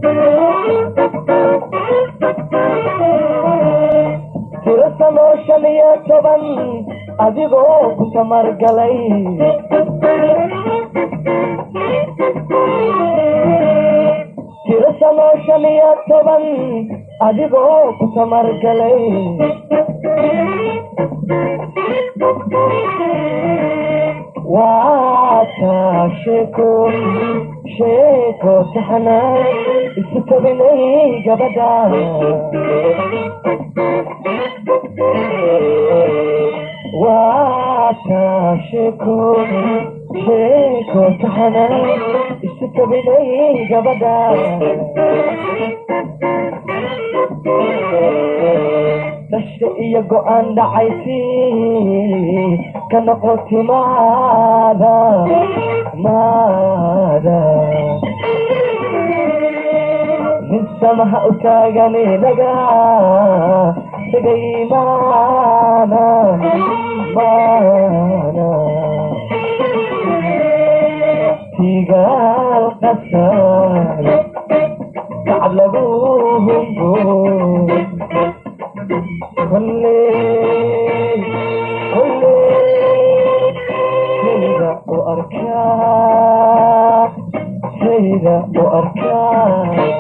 tiro sanoo shan iyo toban adigoo ku tamargalay tiro sanoo shan iyo toban adigoo ku tamargalay waa taa sheeko sheeko taxana isu tabinay gabadha waa taa sheeko sheeko taxana isu tabinay gabadha dhasha iyo go-aan dhacaysi ka noqoti maada maada nin samaha u taagan inaga tegay maana maana tigaal qasar kacab lagu hungo kolle kolle sayda u arkaa sayda u arkaa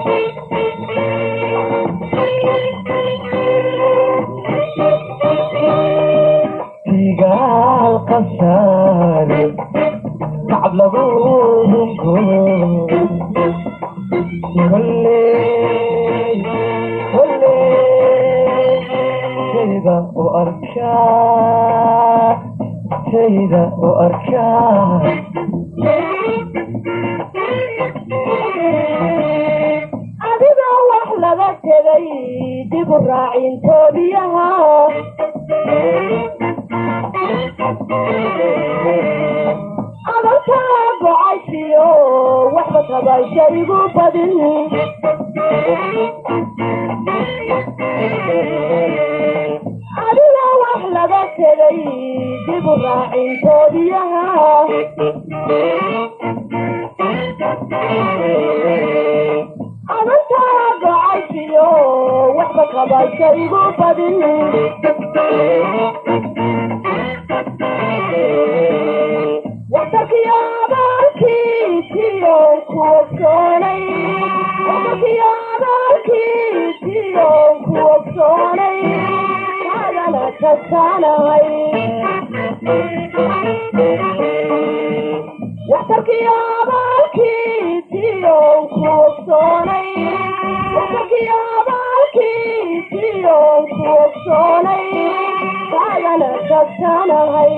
tigaal qasar kacab lagu hungo kolle kolle sayda u arkaa sayda u arkaa adigoo wax laga tegay dib u raacintoodiyaha adankaa gocashiyo waxba tabaysha igu badin adigoo wax laga tegay dib u raacintoodiyaha adantaa gocashiyo waxba tabaysha igu badin wadankiyo abaalkiisiyo kuwogsoonay wadankiyo abaalkiisiyo kuwogsoonay adana kasaanahay waxtarkiyo abaalkiisiyo kuwogsoonay waxtarkiyo abaalkiisiyo kuwogsoonay adana kasaanahay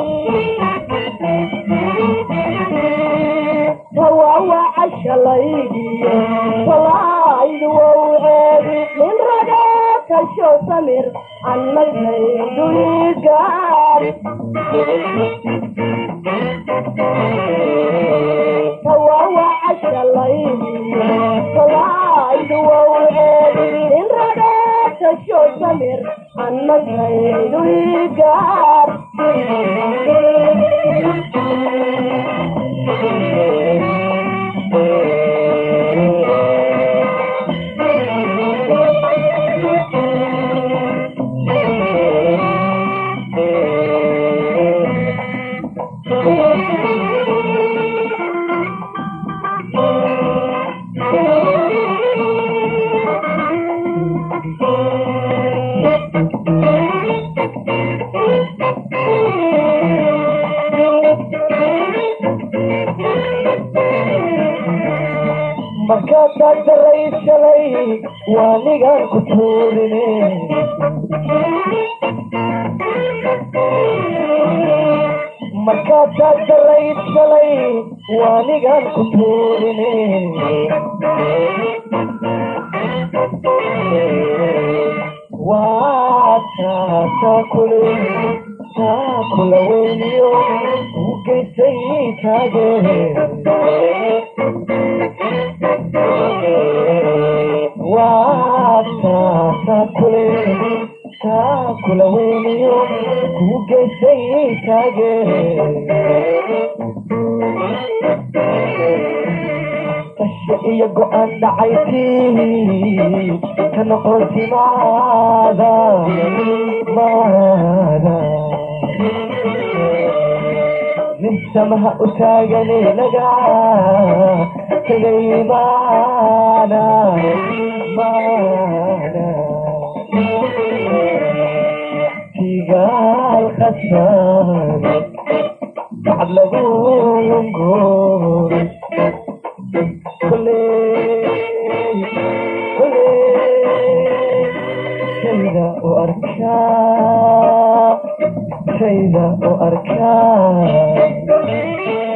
tawaawaca shalaydiyo walaaydu wowceedi nin ragaa kasho samir annagayduigaad tawaawaca shalaydiyo walaaydu wowceedi nin ragaa kasho samir annagayduigaad markaasaad daray shalay waa nigaan ku tuurine markaasaad daray shalay waa nigaan ku tuurine waa taasaa kule taa kula weyniyo u geysay taagee waa taasaa kule taa kula weyniyo ku geysay taagee qashe iyo go-aan dhacaytii ka noqotimaada maada nin samaha u taagane laga tegay maana maana tigaal qasaan bacd lagu lunguray koley koley shayda u arkaa shayda u arkaa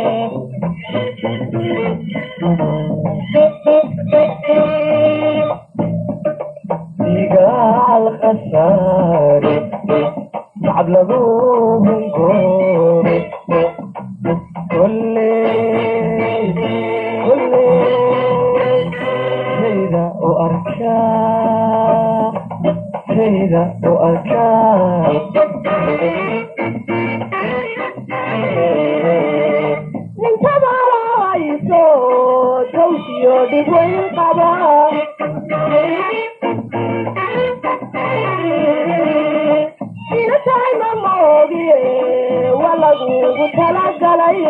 digaal khasaare bacd lagu hungoray koley koley shayda u arkaa shayda u arkaa ninkabaayso tawsiyo dhib weyn qaba ina tahay ma moogiye waa lagugu talagalay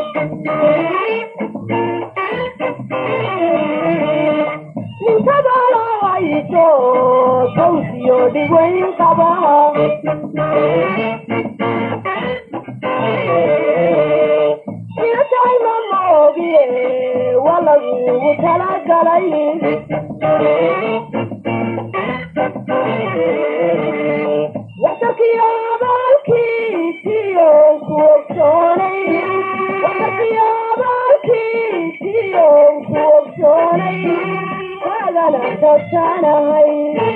ninkabaayso tawsiyo dhib weyn qaba inatahay ma moogiye waa lagugu talagalay waxtarkiyo abaalkiisiyo ku ogsoonay waxtarkiyo abaalkiisiyo ku ogsoonay kaagana tagsanahay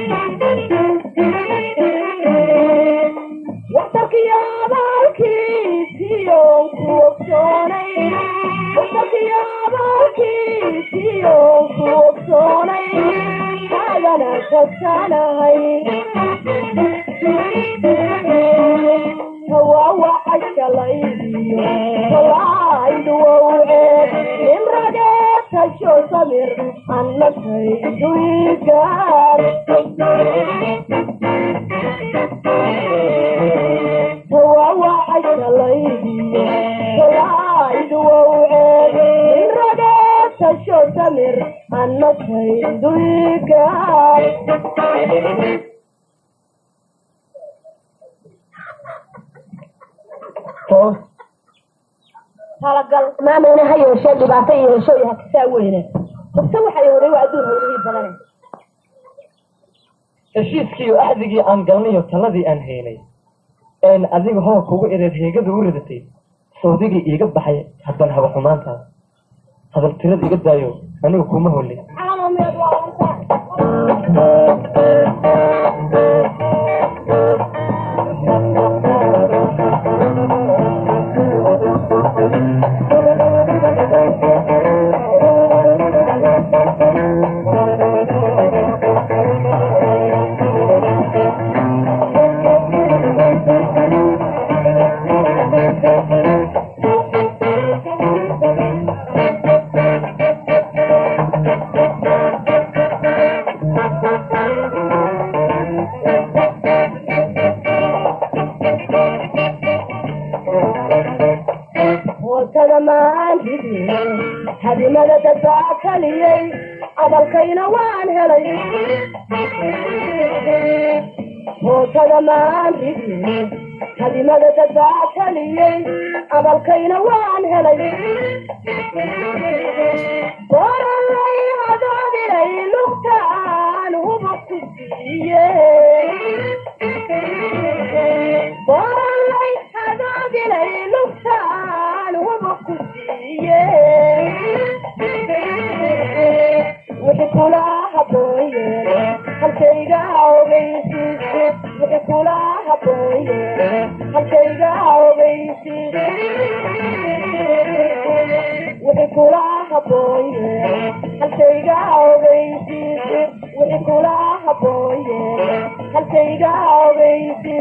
waxtarkiyo abaalkiisiyo ku ogsoonay waxtarkiyo abaalkiisiyo ku ogsoonay kaagana tagsanahay tawaawaca shalaydiyo talaaydu wowceed imrageetasho samir annataydu igaar tawaawaca shalaydiyo talaaydu wowceed imrageetasho samir annataydu igaar toos talagal maameyna ha yeeshee dhibaato iyo hesho iyo hakasaa weyne base waxay horay waa adduun hawlihii badane heshiiskii iyo axdigii aan galnayo taladii aan haynay een adiga hoo kugu ereed heegada u ridatay sawdigii iiga baxay haddana haba xumaantaas hadal tirada iga daayo aniga kuma holin caalameed waa antaa hoosada maan hidin hadimada dadbaa kaliyey adalkayna waan helay hoosada maan hidin hadimada dadbaa kaliyey adalkayna waan helay qoralay hadoodilay lugtaan huba ku siiye qoralay hadoodilay lugtaan huba ku siiye wixii kula habooye halkayga ogeysi wixii kula habooye halkayga ogeysi wixii kula habooye halkayga ogeysi wixii kula habooye halkayga ogeysi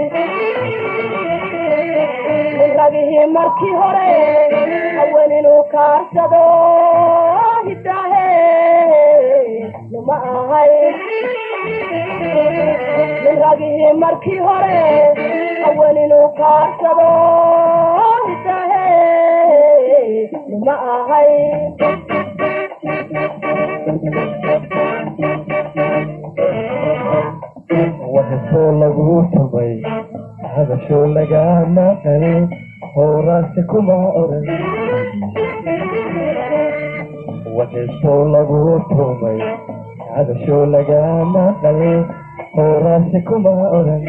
ragihii markii hore haween inuu kaarsado hidaahe ahay nin ragihii markii hore hawen inuu kaarsado hisahe ma ahay waxasoo lagu tumay hadashoo lagama qalin howraasi kuma oran waxasoo lagu tumay hadashoo lagama qalin howraasi kuma oran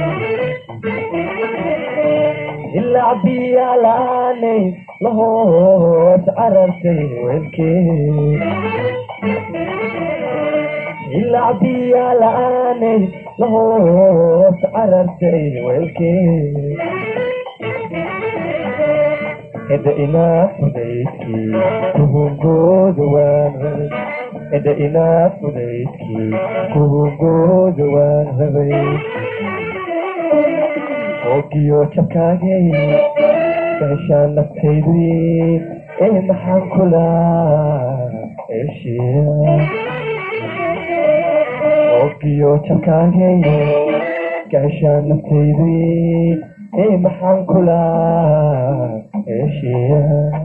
ilaa biyalaanay lahoos carartay weelkee ilaa biyalaanay lahoos carartay weelkee eda inaa fudaydkii kuhungooda waan rabay eda inaa fudaydkii kuhungooda waan rabay oogiyo jabkaagay gaashaan naftaydii ee maxaan kulaa eshiya oogiyo jabkaagay gaashaan naftaydii ee maxaan kulaa eshiya